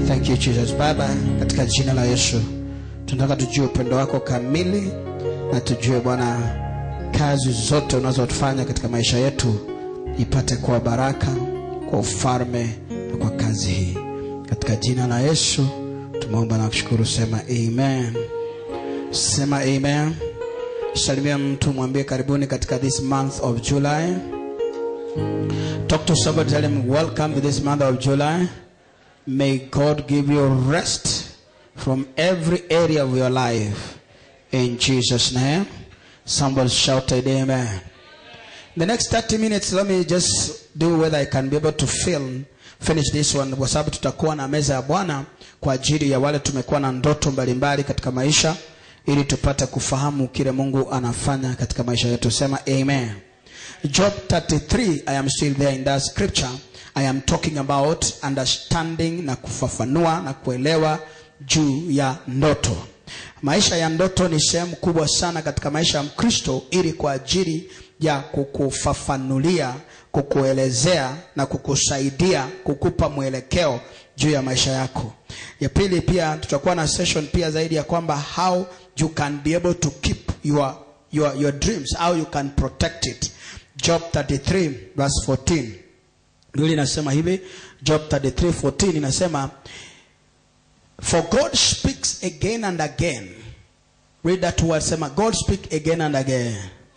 Thank you Jesus. Baba, katika jina la Yesu tunataka tujue upendo wako kamili na tujue Bwana kazi zote unazotufanya katika maisha yetu ipate kuwa baraka kwa ufalme na kwa kazi hii. Katika jina la Yesu tumeomba na kushukuru, sema amen. Sema amen. Salimia mtu mwambie karibuni katika this month of July. Talk to somebody, tell him welcome to this month of July. May God give you rest from every area of your life. In Jesus' name. Somebody shouted amen. The next 30 minutes, let me just do whether I can be able to film, finish this one, kwa sababu tutakuwa na meza ya Bwana kwa ajili ya wale tumekuwa na ndoto mbalimbali katika maisha, ili tupate kufahamu kile Mungu anafanya katika maisha yetu. Sema amen. Job 33, I am still there in that scripture. I am talking about understanding na kufafanua na kuelewa juu ya ndoto. Maisha ya ndoto ni sehemu kubwa sana katika maisha ya Mkristo, ili kwa ajili ya kukufafanulia, kukuelezea na kukusaidia, kukupa mwelekeo juu ya maisha yako. Ya pili, pia tutakuwa na session pia zaidi ya kwamba how you can be able to keep your your your dreams, how you can protect it. Job 33 verse 14. Biblia inasema hivi, Job 33:14 inasema For God speaks again and again. Read that word, sema God speak again and again.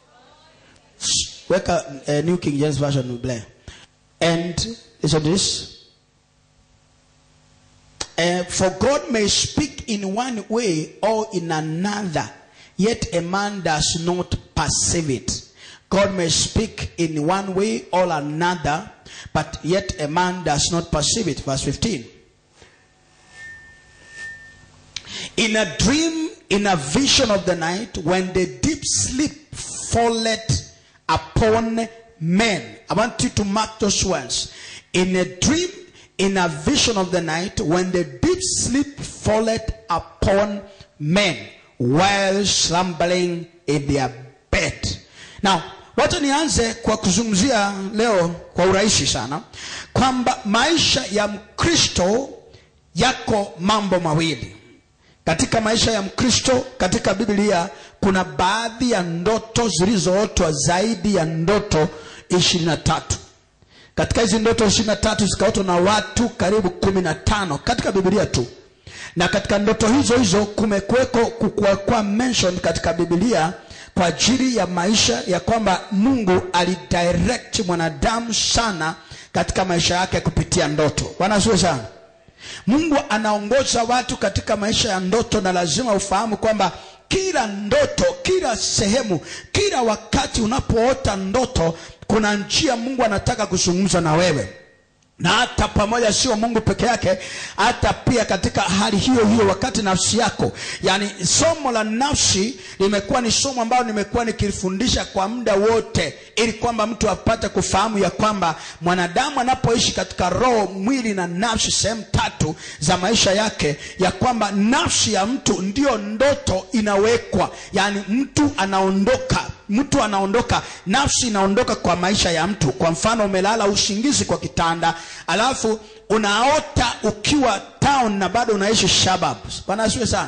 Weka uh, New King James Version bleh. And listen to this. Uh, for God may speak in one way or in another, yet a man does not perceive it. God may speak in one way or another, but yet a man does not perceive it. Verse 15. In a dream, in a vision of the night, when the deep sleep falleth upon men. I want you to mark those words. In a dream, in a vision of the night, when the deep sleep falleth upon men while slumbering in their bed. Now, wacha nianze kwa kuzungumzia leo kwa urahisi sana kwamba maisha ya Mkristo yako mambo mawili. Katika maisha ya Mkristo katika Biblia kuna baadhi ya ndoto zilizootwa zaidi ya ndoto ishirini na tatu. Katika hizi ndoto ishirini na tatu zikaotwa na watu karibu kumi na tano katika Biblia tu, na katika ndoto hizo hizo kumekuweko kukuwa mention katika Biblia kwa ajili ya maisha ya kwamba Mungu alidirect mwanadamu sana katika maisha yake kupitia ndoto. Bwana asifiwe sana. Mungu anaongoza watu katika maisha ya ndoto, na lazima ufahamu kwamba kila ndoto, kila sehemu, kila wakati unapoota ndoto, kuna njia Mungu anataka kuzungumza na wewe na hata pamoja, sio Mungu peke yake, hata pia katika hali hiyo hiyo, wakati nafsi yako, yani somo la nafsi limekuwa ni somo ambalo nimekuwa nikilifundisha kwa muda wote, ili kwamba mtu apate kufahamu ya kwamba mwanadamu anapoishi katika roho, mwili na nafsi, sehemu tatu za maisha yake, ya kwamba nafsi ya mtu ndiyo ndoto inawekwa, yani mtu anaondoka mtu anaondoka, nafsi inaondoka kwa maisha ya mtu. Kwa mfano, umelala usingizi kwa kitanda, alafu unaota ukiwa town na bado unaishi suburbs. Bwana asifiwe sana.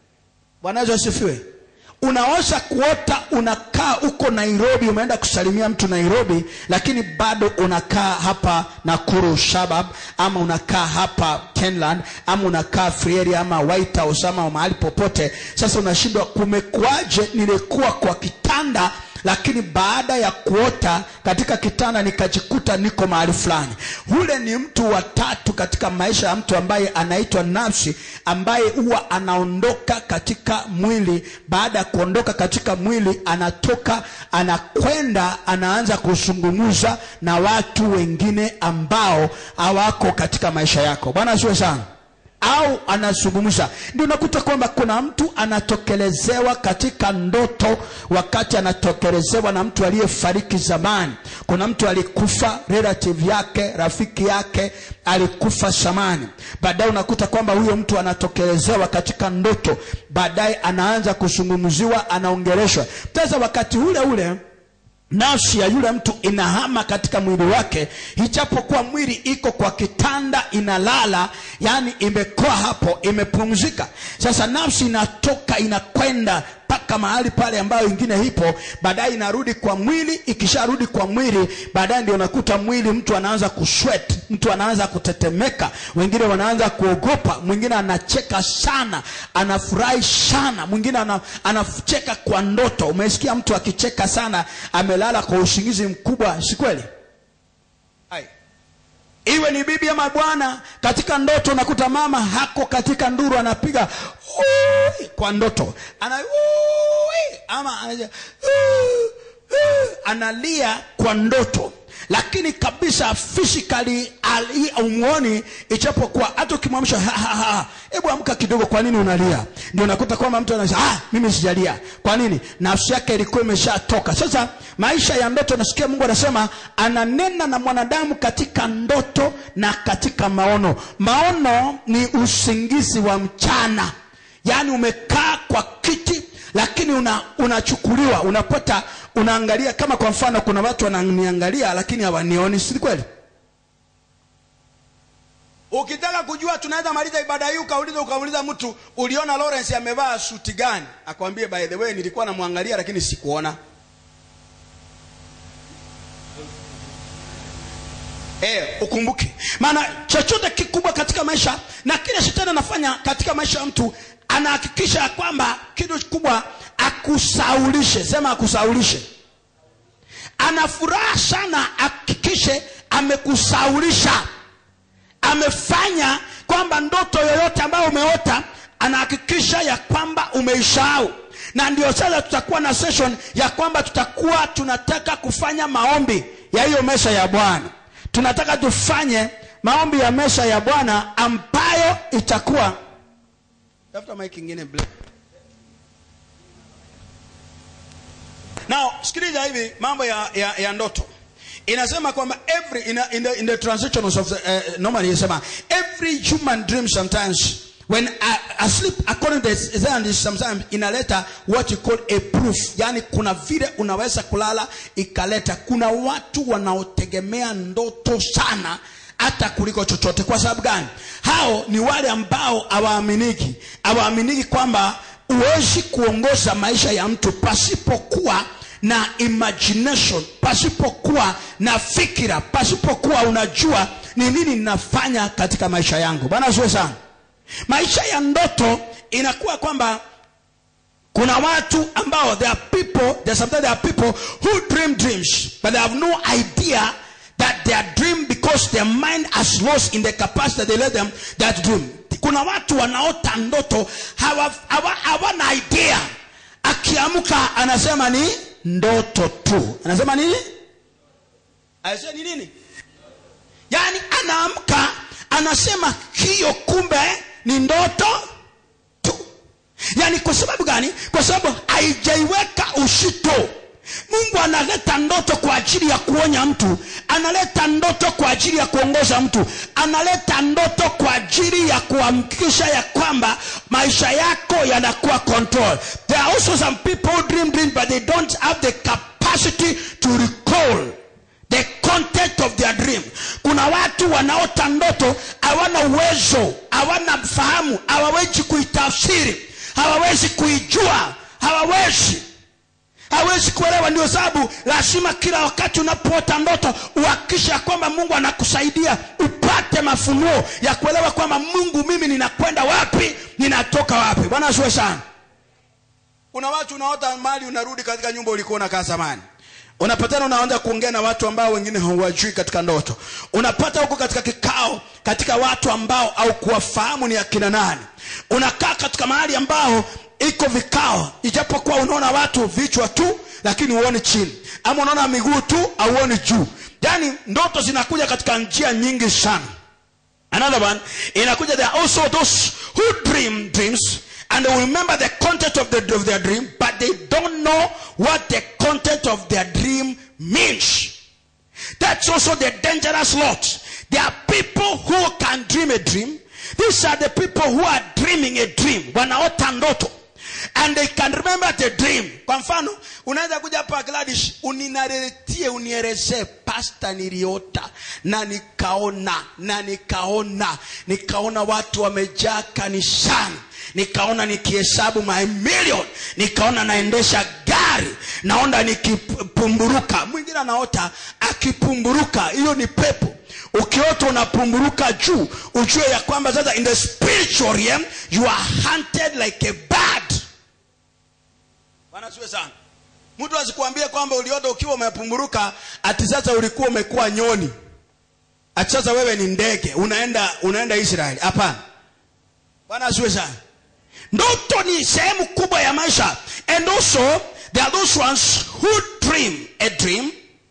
Bwana Yesu asifiwe. Unaweza kuota unakaa uko Nairobi, umeenda kusalimia mtu Nairobi, lakini bado unakaa hapa Nakuru suburb, ama unakaa hapa Kenland, ama unakaa Free Area, ama White House, ama mahali popote. Sasa unashindwa kumekuaje, nilikuwa kwa kitanda lakini baada ya kuota katika kitanda nikajikuta niko mahali fulani. Ule ni mtu wa tatu katika maisha ya mtu ambaye anaitwa nafsi, ambaye huwa anaondoka katika mwili. Baada ya kuondoka katika mwili, anatoka anakwenda, anaanza kuzungumza na watu wengine ambao hawako katika maisha yako. Bwana asiwe sana au anazungumza. Ndio unakuta kwamba kuna mtu anatokelezewa katika ndoto, wakati anatokelezewa na mtu aliyefariki zamani. Kuna mtu alikufa, relative yake, rafiki yake alikufa zamani. Baadaye unakuta kwamba huyo mtu anatokelezewa katika ndoto, baadaye anaanza kuzungumziwa, anaongeleshwa. Sasa wakati ule ule nafsi ya yule mtu inahama katika mwili wake ijapokuwa mwili iko kwa kitanda inalala yani imekoa hapo imepumzika sasa nafsi inatoka inakwenda mpaka mahali pale ambayo ingine ipo baadaye inarudi kwa mwili ikisharudi kwa mwili baadaye ndio unakuta mwili mtu anaanza kuswet mtu anaanza kutetemeka wengine wanaanza kuogopa mwingine anacheka sana anafurahi sana mwingine ana, anacheka kwa ndoto umesikia mtu akicheka sana amelala kwa usingizi mkubwa si kweli Hai. iwe ni bibi ama bwana katika ndoto unakuta mama hako katika nduru anapiga "Ui!" kwa ndoto ana "Ui!" ama anaja, "Ui!" analia kwa ndoto lakini kabisa physically ali- umuoni ichapokuwa hata ukimwamsha "Ha, ha, ha, hebu amka kidogo kwa nini unalia ndio unakuta kwamba mtu anasema ah, mimi sijalia kwa nini nafsi yake ilikuwa imeshatoka sasa maisha ya ndoto nasikia mungu anasema ananena na mwanadamu katika ndoto na katika maono maono ni usingizi wa mchana yaani umekaa kwa kiti lakini una unachukuliwa unapata unaangalia kama kwa mfano kuna watu wananiangalia lakini hawanioni si kweli ukitaka kujua tunaweza maliza ibada hii ukauliza ukauliza mtu uliona lawrence amevaa suti gani akwambie by the way nilikuwa namwangalia lakini sikuona Eh, ukumbuke maana chochote kikubwa katika maisha na kile shetani anafanya katika maisha ya mtu anahakikisha ya kwamba kitu kikubwa akusaulishe sema akusaulishe ana furaha sana hakikishe amekusaulisha amefanya kwamba ndoto yoyote ambayo umeota anahakikisha ya kwamba umeisahau na ndio sasa tutakuwa na session ya kwamba tutakuwa tunataka kufanya maombi ya hiyo mesa ya bwana tunataka tufanye maombi ya mesa ya bwana ambayo itakuwa tafuta mike ingine black. now sikiliza hivi mambo ya, ya, ya ndoto inasema kwamba every in, a, in, the, in the transitions of the, uh, normally inasema every human dream sometimes when uh, asleep according to the Zionist, sometimes inaleta what you call a proof yani kuna vile unaweza kulala ikaleta kuna watu wanaotegemea ndoto sana hata kuliko chochote kwa sababu gani hao ni wale ambao hawaaminiki hawaaminiki kwamba huwezi kuongoza maisha ya mtu pasipokuwa na imagination pasipokuwa na fikira pasipokuwa unajua ni nini ninafanya katika maisha yangu bwana asiwe sana maisha ya ndoto inakuwa kwamba kuna watu ambao there are people there sometimes there are people who dream dreams but they have no idea that they are dream because their mind has lost in the capacity they let them that dream kuna watu wanaota ndoto hawana hawa, hawa idea akiamka anasema ni ndoto tu anasema nini anasema ni nini yaani anaamka anasema hiyo kumbe ni ndoto tu yaani kwa sababu gani kwa sababu haijaiweka ushito mungu analeta ndoto kwa ajili ya kuonya mtu analeta ndoto kwa ajili ya kuongoza mtu analeta ndoto kwa ajili ya kuhakikisha ya kwamba maisha yako yanakuwa control there are also some people who dream dream but they don't have the capacity to recall the content of their dream kuna watu wanaota ndoto hawana uwezo hawana fahamu hawawezi kuitafsiri hawawezi kuijua hawawezi hawezi kuelewa ndio sababu lazima kila wakati unapoota ndoto uhakikisha kwamba mungu anakusaidia upate mafunuo ya kuelewa kwamba mungu mimi ninakwenda wapi ninatoka wapi bwana asiwe sana kuna watu unaota mali unarudi katika nyumba ulikuwa unakaa zamani unapatana unaanza kuongea na watu ambao wengine hawajui katika ndoto unapata huko katika kikao katika watu ambao au kuwafahamu ni akina nani unakaa katika mahali ambao iko vikao ijapokuwa unaona watu vichwa tu lakini huoni chini ama unaona miguu tu auoni juu yaani ndoto zinakuja katika njia nyingi sana another one inakuja there are also those who dream dreams and they will remember the content of, the, of their dream but they don't know what the content of their dream means that's also the dangerous lot there are people who can dream a dream these are the people who are dreaming a dream wanaota ndoto and they can remember the dream kwa mfano unaweza kuja hapa Gladys uninareletie unielezee pasta niliota na nikaona na nikaona nikaona watu wamejaa kanisani nikaona nikihesabu my million nikaona naendesha gari naona nikipumburuka mwingine anaota akipumburuka hiyo ni pepo ukiota unapumburuka juu ujue ya kwamba sasa in the spiritual realm you are hunted like a bird bwana siwe sana mtu asikuambie kwamba uliota ukiwa umepumburuka ati sasa ulikuwa umekuwa nyoni ati sasa wewe ni ndege unaenda unaenda israeli hapana bwana asiwe sana ndoto ni sehemu kubwa ya maisha and also there are those ones who dream a dream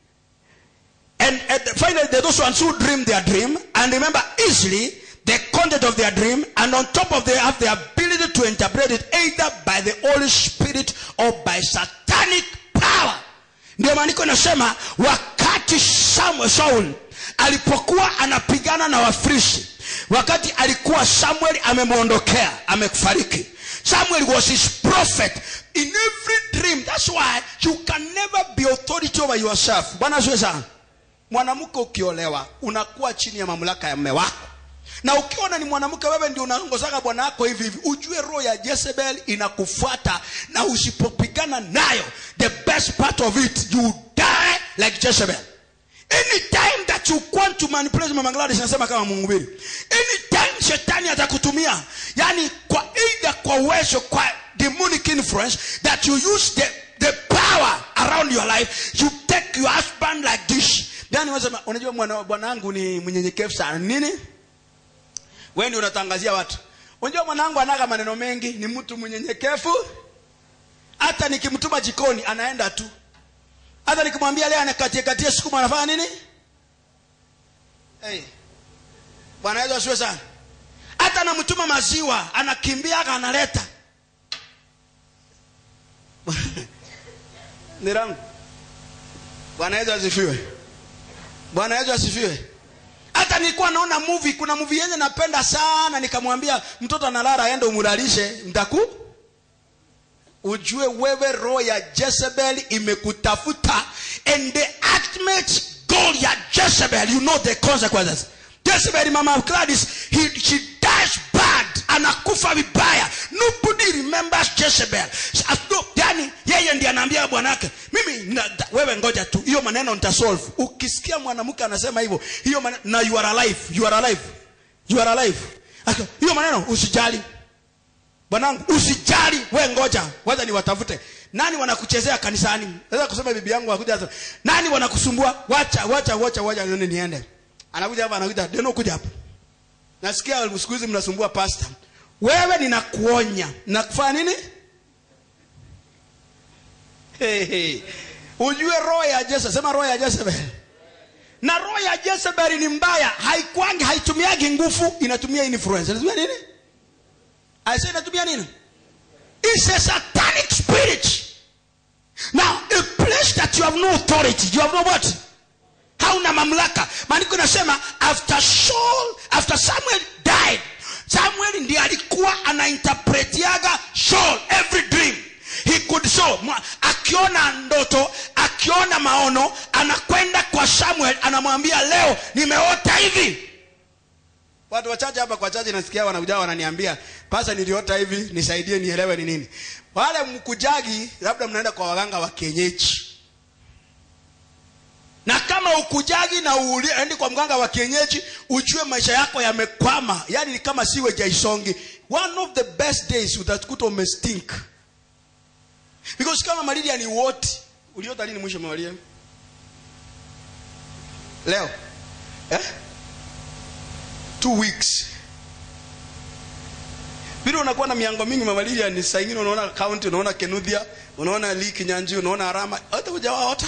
and, and finally there are those ones who dream their dream and remember easily the content of their dream and on top of they have the ability to interpret it either by the holy spirit or by satanic power ndio maandiko inasema wakati Samuel, saul alipokuwa anapigana na wafrishi wakati alikuwa samuel amemwondokea amefariki samuel was his prophet in every dream that's why you can never be authority over yourself bwana asiwe sana mwanamke ukiolewa unakuwa chini ya mamlaka ya mme wako na ukiona ni mwanamke wewe ndio unaongozaga bwana wako hivi hivi ujue roho ya jezebel inakufuata na usipopigana nayo the best part of it you die like jezebel anytime that you want to manipulate mama Gladys nasema kama mhubiri anytime shetani atakutumia yani kwa either kwa uwezo kwa demonic influence that you use the, the power around your life you take your husband like this yani wasema unajua mwana bwanangu ni mnyenyekevu sana nini wewe ndio unatangazia watu unajua mwanangu anaga maneno mengi ni mtu mnyenyekevu hata nikimtuma jikoni anaenda tu hata nikimwambia leo anakatie katie sukuma anafanya nini hey. bwana yesu asiwe sana hata namtuma maziwa anakimbia aka analeta ni rangu bwana yesu asifiwe bwana yesu asifiwe hata nilikuwa naona movie kuna movie yenye napenda sana nikamwambia mtoto analala aende umulalishe mtaku ujue wewe roho ya jezebel imekutafuta and the ultimate goal ya jezebel you know the consequences jezebel mama Gladys he, she dies bad anakufa vibaya nobody remembers jezebel As no, yani yeye ndiye anaambia bwanake mimi na, da, wewe ngoja tu hiyo maneno nitasolve ukisikia mwanamke anasema hivyo hiyo maneno, na you are alive you are alive you are alive Aka, hiyo maneno usijali bwanangu usijali we ngoja wacha niwatafute nani wanakuchezea kanisani naweza kusema bibi yangu akuja sasa nani wanakusumbua wacha wacha wacha wacha nione niende anakuja hapa anakuja deno kuja hapa nasikia siku hizi mnasumbua pastor wewe ninakuonya nakufanya nini hey, hey. ujue roho ya Jezebel sema roho ya Jezebel na roho ya Jezebel ni mbaya haikwangi haitumiagi nguvu inatumia influence inatumia nini aise inatumia nini it's a satanic spirit now a place that you have no authority you have no what hauna mamlaka maandiko inasema after Saul after Samuel died Samuel ndiye alikuwa anainterpretiaga Saul every dream he could show akiona ndoto akiona maono anakwenda kwa Samuel anamwambia leo nimeota hivi watu wachache hapa kwa chache nasikia wanakuja wananiambia pasa niliota hivi nisaidie nielewe ni nini wale mkujagi labda mnaenda kwa waganga wa kienyeji na kama ukujagi na uendi kwa mganga wa kienyeji ujue maisha yako yamekwama yani ni kama siwe jaisongi one of the best days utakuta umestink because kama malaria ni woti uliota lini mwisho malaria leo eh? two weeks vile unakuwa na miango mingi mamalilia ni saa ingine unaona county unaona kenudhia unaona liki nyanji unaona arama hata hujawaota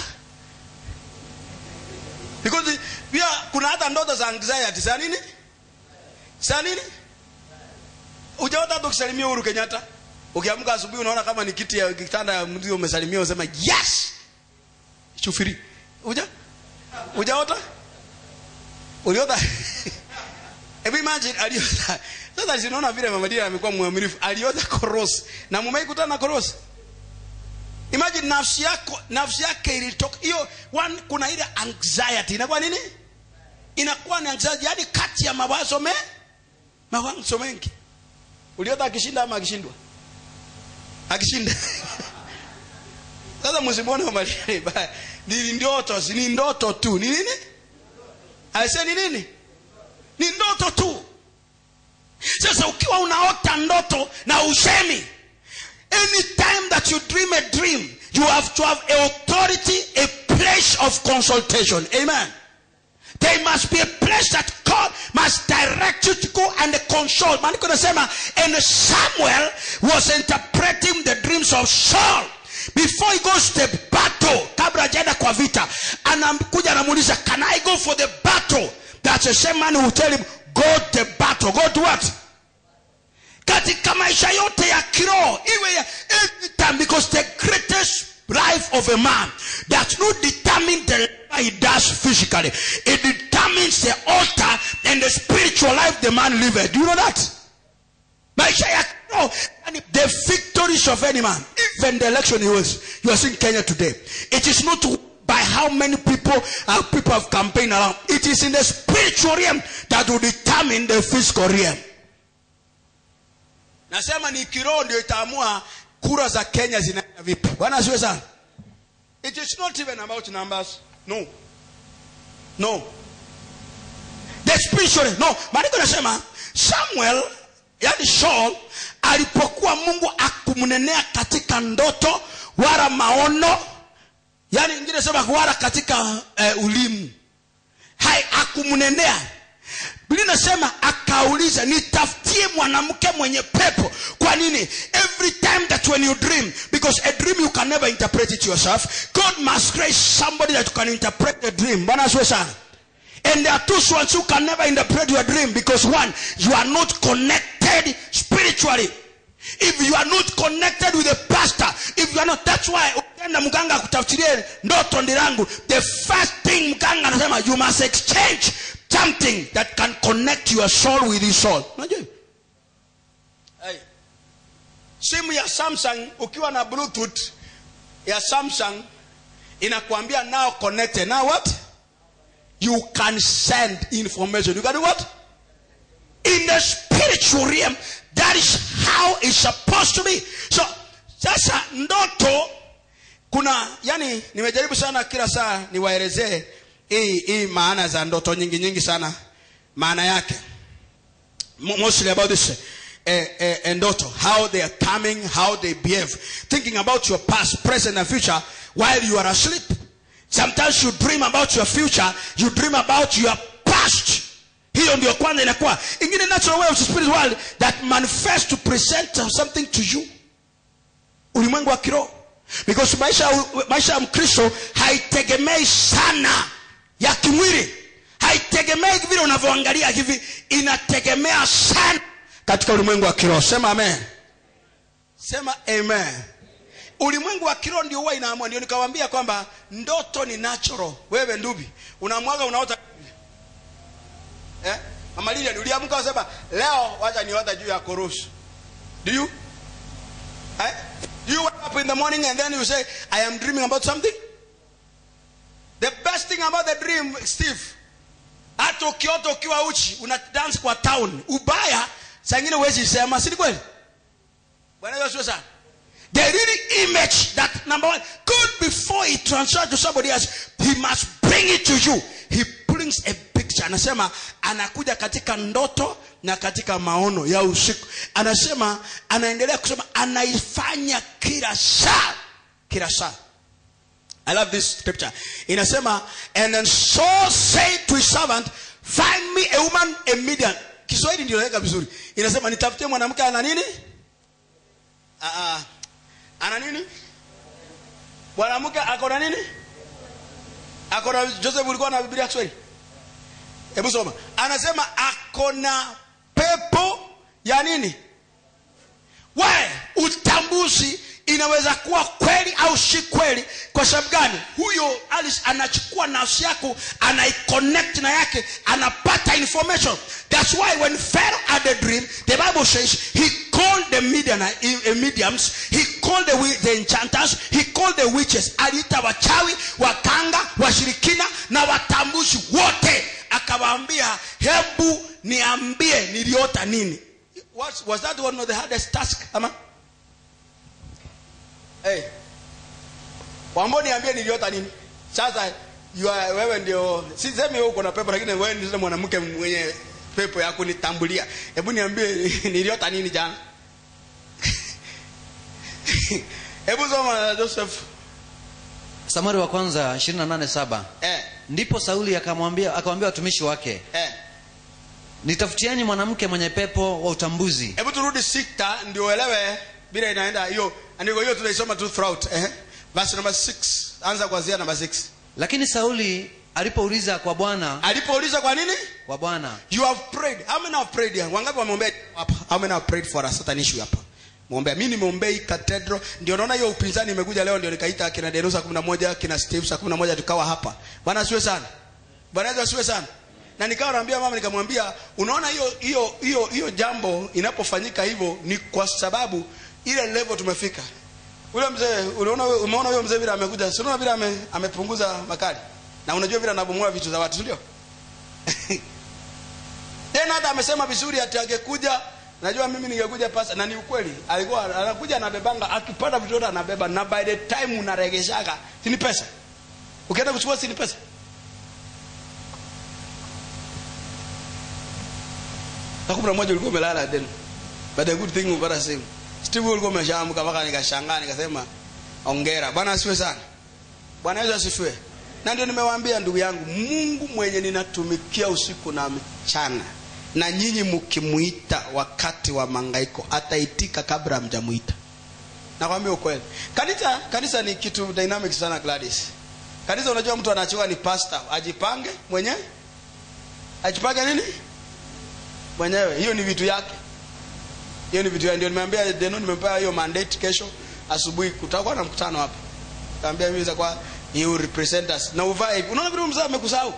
because pia kuna hata ndoto za anxiety saa nini saa nini hujaota hata ukisalimia Uhuru Kenyatta ukiamka asubuhi unaona kama ni kiti ya kitanda ya mtu umesalimia unasema yes shufiri uja ujaota uliota hebu imagine aliota sasa sinaona vile mama Dina amekuwa mwaminifu alioza korosi na mumeikutana na korosi imagine nafsi yako nafsi yake ilitoka hiyo one kuna ile anxiety inakuwa nini inakuwa ni anxiety yani kati ya mawazo me mawazo mengi uliota akishinda ama akishindwa akishinda sasa msimuone mama Dina ni ndoto si ni ndoto tu ni nini aise ni nini ni ndoto tu sasa ukiwa unaota ndoto na usemi anytime that you dream a dream you have to have a authority a place of consultation amen there must be a place that God must direct you to go and consult maandiko nasema and Samuel was interpreting the dreams of Saul before he goes to the battle kabla hajaenda kwa vita anakuja anamuuliza can I go for the battle that's the same man who will tell him go to the battle go to what katika maisha yote ya kiroho iwe ya every time because the greatest life of a man does not determine the life he does physically it determines the altar and the spiritual life the man liveth do you know that maisha ya kiroho yani the victories of any man even the election he was you are seeing kenya today it is not by how many people uh, people have campaigned around it is in the spiritual realm that will determine the physical realm nasema ni kiroho ndio itaamua kura za kenya zinaenda vipi bwana asiwe sana it is not even about numbers no no the spiritual no maandiko nasema samuel yani saul alipokuwa mungu akumnenea katika ndoto wala maono yani ingine sema wala katika uh, ulimu hai akumnenea biblia inasema akauliza nitafutie mwanamke mwenye pepo kwa nini every time that when you dream because a dream you can never interpret it yourself god must raise somebody that can interpret the dream bwana asiwe sana and there are two ones who can never interpret your dream because one you are not connected spiritually if you are not connected with a pastor if you are not that's why ukienda mganga akutafsirie ndoto ndirangu the first thing mganga anasema you must exchange something that can connect your soul with his soul unajua hiyo? hey. simu ya samsung ukiwa na bluetooth ya samsung inakwambia now connected now what you can send information you can do what in the spiritual realm that is how it's supposed to be so sasa ndoto kuna yani nimejaribu sana kila saa niwaelezee hii hii maana za ndoto nyingi nyingi sana maana yake Mo- mostly about this eh, eh, eh, ndoto how they are coming how they behave thinking about your past present and future while you are asleep sometimes you dream about your future you dream about your past hiyo ndio kwanza inakuwa ingine natural way of the spirit world that manifest to present something to you ulimwengu wa kiroho because maisha maisha ya mkristo haitegemei sana ya kimwili haitegemei vile unavyoangalia hivi inategemea sana katika ulimwengu wa kiroho sema amen sema amen ulimwengu wa kiroho ndio huwa inaamua ndio nikawambia kwamba ndoto ni natural wewe ndubi unamwaga unaota eh? mama Lilian uliamka usema leo wacha niota juu ya korosu do you eh? do you wake up in the morning and then you say i am dreaming about something the best thing about the dream steve hata ukiota ukiwa uchi una dance kwa town ubaya saa ingine huwezi sema si ni kweli bwana yesu asifiwe sana the really image that number one god before he transfers to somebody else he must bring it to you he brings a picture anasema anakuja katika ndoto na katika maono ya usiku anasema anaendelea kusema anaifanya kila saa kila saa I love this scripture. Inasema, and then Saul said to his servant, find me a woman, a Midian. Kiswahili ndio naweka vizuri. Inasema nitafutie mwanamke ana nini? Ah, ah. Ana nini? Mwanamke ako na nini? Ako na Joseph ulikuwa na Biblia ya Kiswahili? Hebu soma. Anasema ako na pepo ya nini? Why? Utambuzi inaweza kuwa kweli au si kweli kwa sababu gani huyo alice anachukua nafsi yako anaiconnect na yake anapata information that's why when pharaoh had a dream the bible says he called the medium, uh, mediums he called the, wi- the enchanters he called the witches aliita wachawi wakanga washirikina na watambuzi wote akawaambia hebu niambie niliota nini was, was that one of the hardest task ama hey. wambo niambie niliota nini sasa you are, wewe ndio sisemi wewe uko na pepo lakini wewe ndio mwanamke mwenye pepo ya kunitambulia hebu niambie niliota nini jana hebu soma joseph samueli wa kwanza 287 eh, ndipo sauli akamwambia akamwambia watumishi wake eh. nitafutieni mwanamke mwenye pepo wa utambuzi hebu turudi sita ndio uelewe bila inaenda hiyo andiko hiyo tunaisoma tu throughout eh. verse number 6 anza kuanzia number 6 lakini sauli alipouliza kwa bwana alipouliza kwa nini kwa bwana you have prayed how many have prayed here wangapi wameombea hapa how many have prayed for a certain issue hapa muombea mimi nimeombea hii cathedral ndio naona hiyo upinzani imekuja leo ndio nikaita kina Denusa 11 kina Steve saa 11 tukawa hapa bwana asiwe sana bwana Yesu asiwe sana na nikawa naambia mama nikamwambia unaona hiyo hiyo hiyo hiyo jambo inapofanyika hivyo ni kwa sababu ile level tumefika ule mzee unaona wewe- umeona huyo mzee vile amekuja si unaona vile ame, amepunguza makali na unajua vile anabomoa vitu za watu si ndio tena hata amesema vizuri ati angekuja najua mimi ningekuja pasa na ni ukweli alikuwa anakuja anabebanga akipata vitu vyote anabeba na by the time unaregeshaga si ni pesa ukienda kuchukua si ni pesa saa kumi na moja ulikuwa umelala tena but a good thing upata simu steve ulikuwa umeshaamka mpaka nikashangaa nikasema ongera bwana asifiwe sana bwana yesu asifiwe na ndio nimewaambia ndugu yangu mungu mwenye ninatumikia usiku na mchana na nyinyi mkimuita wakati wa mangaiko ataitika kabla mjamuita nakwambia ukweli kanisa kanisa ni kitu dynamic sana gladys kanisa unajua mtu anachiwa ni pastor ajipange mwenyewe ajipange nini mwenyewe hiyo ni vitu yake hiyo ni vitu yake ndio nimeambia deno nimempea hiyo mandate kesho asubuhi kutakuwa na mkutano hapa kaambia mimi kwa you represent us na uvae hivi unaona vile mzee amekusahau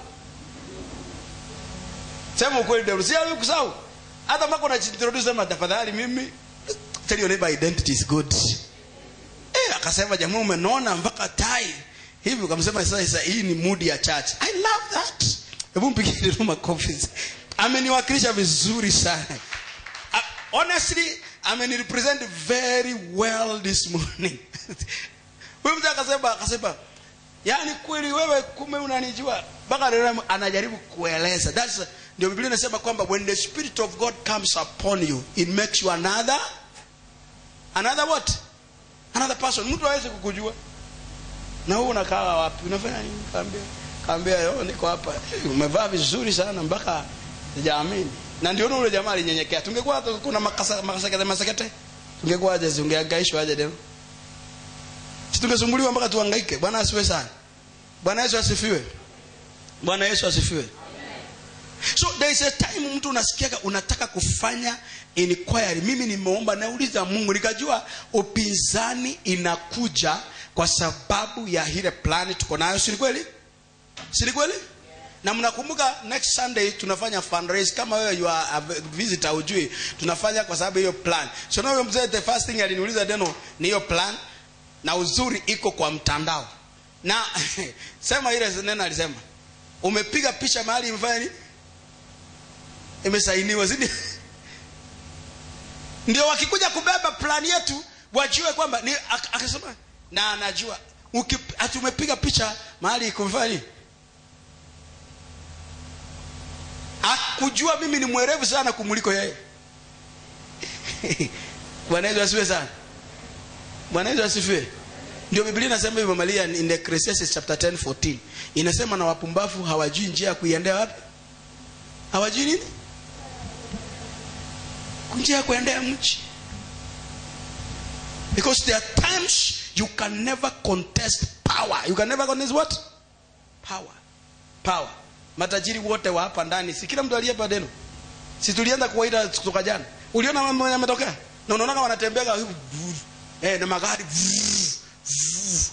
sema ukweli deno si amekusahau hata mpaka unajiintroduce sema tafadhali mimi tell your neighbor identity is good eh akasema jamaa umenona mpaka tai hivi ukamsema sasa hii ni mood ya church i love that hebu mpigie deno makofi ameniwakilisha vizuri sana Uh, honestly amenirepresent very well this morning huyu mzee akasema akasema yaani kweli wewe kume unanijua mpaka leo anajaribu kueleza that's ndio biblia inasema kwamba when the spirit of god comes upon you it makes you another another what another person mtu aweze kukujua na wewe unakaa wapi unafanya nini kaambia kaambia yo niko hapa Eh, umevaa vizuri sana mpaka sijaamini na ndio ule jamaa alinyenyekea tungekuwa hata kuna makasa makasakete masakete tungekuwa aje tungehangaishwa aje leo si tungesumbuliwa mpaka tuhangaike bwana asifiwe sana bwana yesu asifiwe bwana yesu asifiwe so there is a time mtu unasikiaga unataka kufanya inquiry mimi nimeomba nauliza mungu nikajua upinzani inakuja kwa sababu ya ile plani tuko nayo si ni kweli si ni kweli na mnakumbuka next sunday tunafanya fundraise kama wewe you are a visitor ujui tunafanya kwa sababu hiyo plan so na huyo mzee the first thing aliniuliza deno ni hiyo plan na uzuri iko kwa mtandao na sema ile neno alisema umepiga picha mahali imefanya nini imesainiwa zidi ndio wakikuja kubeba plan yetu wajue kwamba ni ak- akasema na anajua Uki- ati umepiga picha mahali kumfanya nini akujua mimi ni mwerevu sana kumuliko yeye bwana yesu asifiwe sana bwana yesu asifiwe ndio biblia inasema hivyo malia in Ecclesiastes chapter 10 14 inasema na wapumbavu hawajui njia ya kuiendea wapi hawajui nini njia ya kuendea mchi because there are times you can never contest power you can never contest what power power matajiri wote wa hapa ndani si kila mtu aliyepa deno si tulienda kuwaita kutoka jana uliona mambo yametokea na unaona kama wanatembea eh, na magari vrrr, vrrr.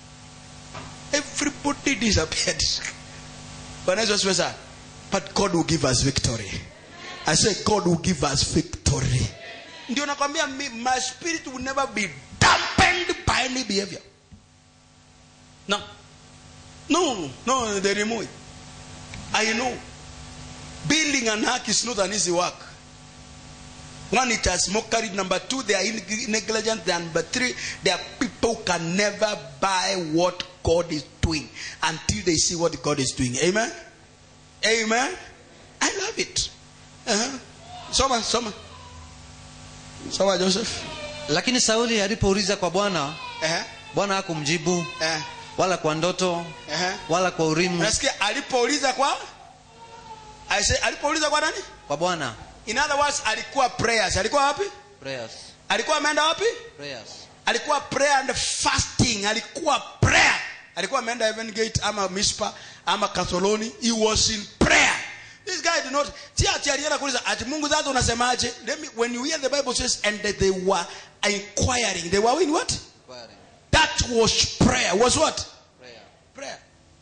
everybody disappeared Bwana Yesu asifiwe sana but God will give us victory I say God will give us victory ndio nakwambia mi- my spirit will never be dampened by any behavior no no no they remove it I know building an ark is not an easy work one, it has mockery. Number two, they are in- negligent. Number three, there are people who can never buy what God is doing until they see what God is doing. Amen. Amen. I love it. Uh-huh. Soma, soma. Soma, Joseph. lakini sauli alipouliza kwa bwana Uh-huh. bwana hakumjibu Uh-huh. wala kwa ndoto Uh-huh. wala kwa urimu Unasikia alipouliza kwa I say alipouliza kwa nani? kwa bwana In other words, alikuwa prayers. Alikuwa wapi? prayers Alikuwa ameenda wapi? prayers alikuwa prayer and fasting alikuwa prayer alikuwa ameenda heaven gate ama mispa ama katholoni he was in prayer this guy did not si ati alienda kuuliza ati mungu sasa unasemaje let me when you hear the bible says and that they were inquiring they were in what that was prayer was what prayer prayer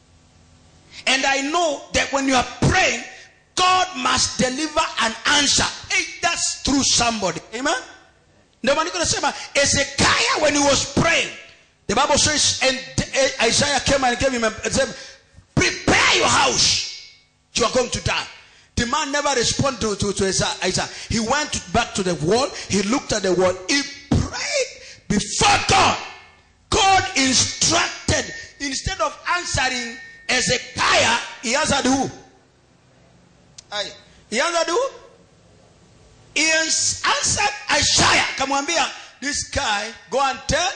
and i know that when you are praying god must deliver an answer either through somebody amen ndio maandiko nasema ezekiah when he was praying the bible says and eh, isaiah came and gave him a, and said prepare your house you are going to die the man never responded to, to, to Isaiah. Isaiah. He went back to the wall. He looked at the wall. He prayed before God. God instructed, instead of answering Ezekiah, he answered who? Aye. He answered who? He ans- answered Isaiah. Kamwambia, this guy, go and tell.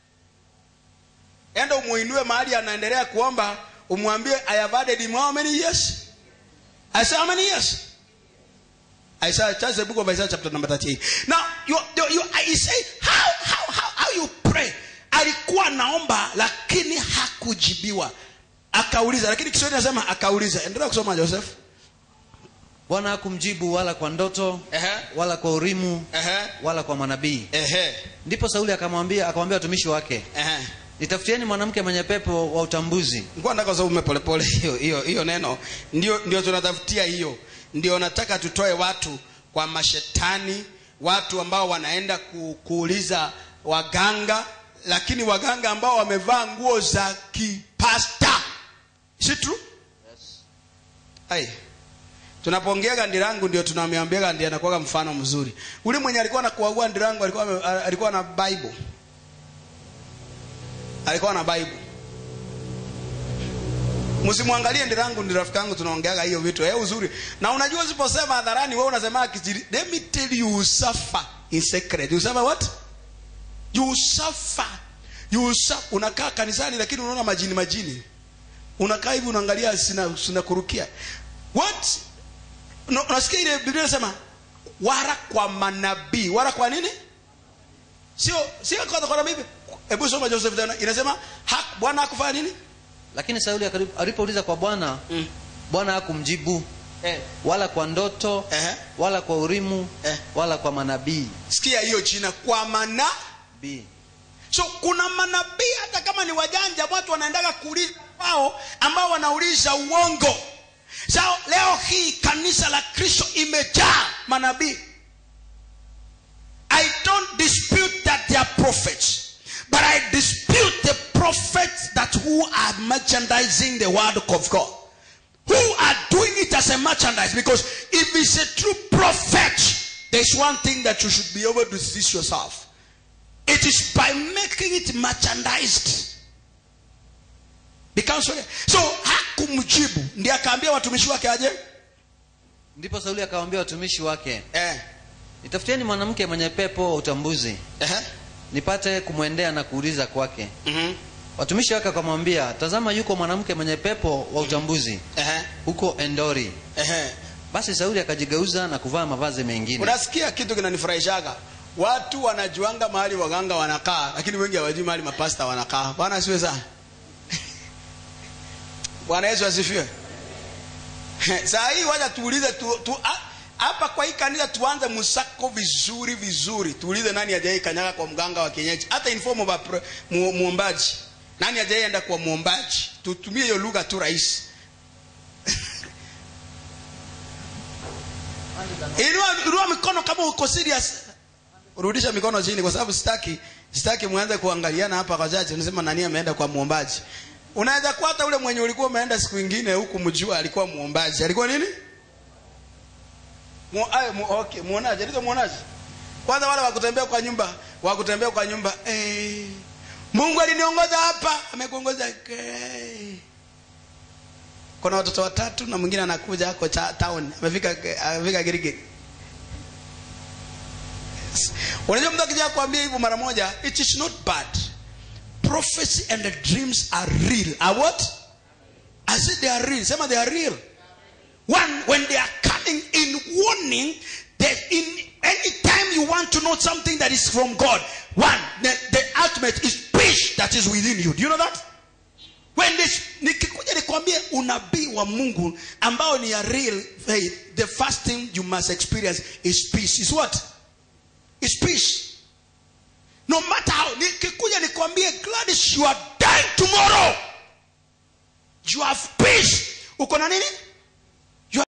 Enda umuinue mahali anaendelea kuomba, umwambie I have added him how many years? I say how many years? Isaiah, that's the book of Isaiah chapter number 38. Now, you, you, you, I say, how, how, how, how you pray? Alikuwa naomba lakini hakujibiwa. Akauliza, lakini Kiswahili nasema akauliza. Endelea kusoma Joseph. bwana hakumjibu wala kwa ndoto Ehe. wala kwa urimu Ehe. wala kwa manabii Ehe. ndipo sauli akamwambia akamwambia watumishi wake Ehe. nitafutieni mwanamke mwenye pepo wa utambuzi Ngoja nataka usome polepole hiyo hiyo hiyo neno. Ndio ndio tunatafutia hiyo. Ndio nataka tutoe watu kwa mashetani, watu ambao wanaenda ku, kuuliza waganga, lakini waganga ambao wamevaa nguo za kipasta. Is it true? Ai. Tunapoongea ndirangu ndio tunamwambia ndiye anakuwa mfano mzuri. Ule mwenye alikuwa anakuagua ndirangu alikuwa ame- alikuwa na Bible. Alikuwa na Bible. Msimwangalie ndirangu ndi rafiki yangu tunaongeaga hiyo vitu. Eh uzuri. Na unajua usiposema hadharani wewe unasema kijiri. Let me tell you you suffer in secret. You suffer what? You suffer. You suffer. Unakaa kanisani lakini unaona majini majini. Unakaa hivi unaangalia sina sina kurukia. What? No, unasikia ile Biblia inasema wara kwa manabii. Wara kwa nini? Sio sio kwa kwa nabii. Hebu soma Joseph tena. Inasema ha, Bwana hakufanya nini? lakini sauli akali- alipouliza kwa bwana Mm. bwana hakumjibu Eh. wala kwa ndoto Ehe. wala kwa urimu Eh. wala kwa manabii Sikia hiyo jina kwa mana. Bii. So kuna manabii hata kama ni wajanja, watu wanaendaga kuuliza wao ambao wanauliza uongo. So leo hii kanisa la Kristo imejaa manabii. I don't dispute that they are prophets, but I dispute the prophets that who are merchandising the word of God. Who are doing it as a merchandise because if it's a true prophet, there's one thing that you should be able to teach yourself. It is by making it merchandised. Becomes so, so hakumjibu ndiye akaambia watumishi wake aje ndipo sauli akawaambia watumishi wake eh, nitafutieni mwanamke mwenye pepo wa utambuzi eh, nipate kumwendea na kuuliza kwake mhm, watumishi wake wakamwambia tazama yuko mwanamke mwenye pepo wa utambuzi eh, huko endori eh. basi sauli akajigeuza na kuvaa mavazi mengine unasikia kitu kinanifurahishaga watu wanajuanga mahali waganga wanakaa lakini wengi hawajui mahali mapasta wanakaa bwana asiwe sana bwana yesu asifiwe saa hii wacha tuulize tu, tu, ah, hapa kwa hii kanisa tuanze msako vizuri vizuri tuulize nani ajai kanyaga kwa mganga wa kienyeji hata in form of a pro- mu- muombaji nani ajai enda kwa muombaji tutumie hiyo lugha tu rahisi inua, inua mikono kama uko serious rudisha mikono chini kwa sababu sitaki sitaki muanze kuangaliana hapa kwa chache unasema nani ameenda kwa muombaji unaweza kuwa hata ule mwenye ulikuwa umeenda siku ingine huku mjua alikuwa muombaji alikuwa nini Mu, ay, mu, okay, muonaje ndizo muonaje kwanza wale wakutembea kwa nyumba wakutembea kwa nyumba eh, mungu aliniongoza hapa amekuongoza eh. kuna watoto watatu na mwingine anakuja ako cha town amefika amefika girigiri unajua mtu akija kuambia hivyo mara moja it is not bad prophecy and the dreams are real are what i said they are real sema they are real one when they are coming in warning that in any time you want to know something that is from god one the, the ultimate is peace that is within you do you know that when this nikikuja nikwambie unabii wa mungu ambao ni ya real faith the first thing you must experience is peace is what is peace no matter how nikikuja nikwambie gladys you are dying tomorrow you have peace uko na nini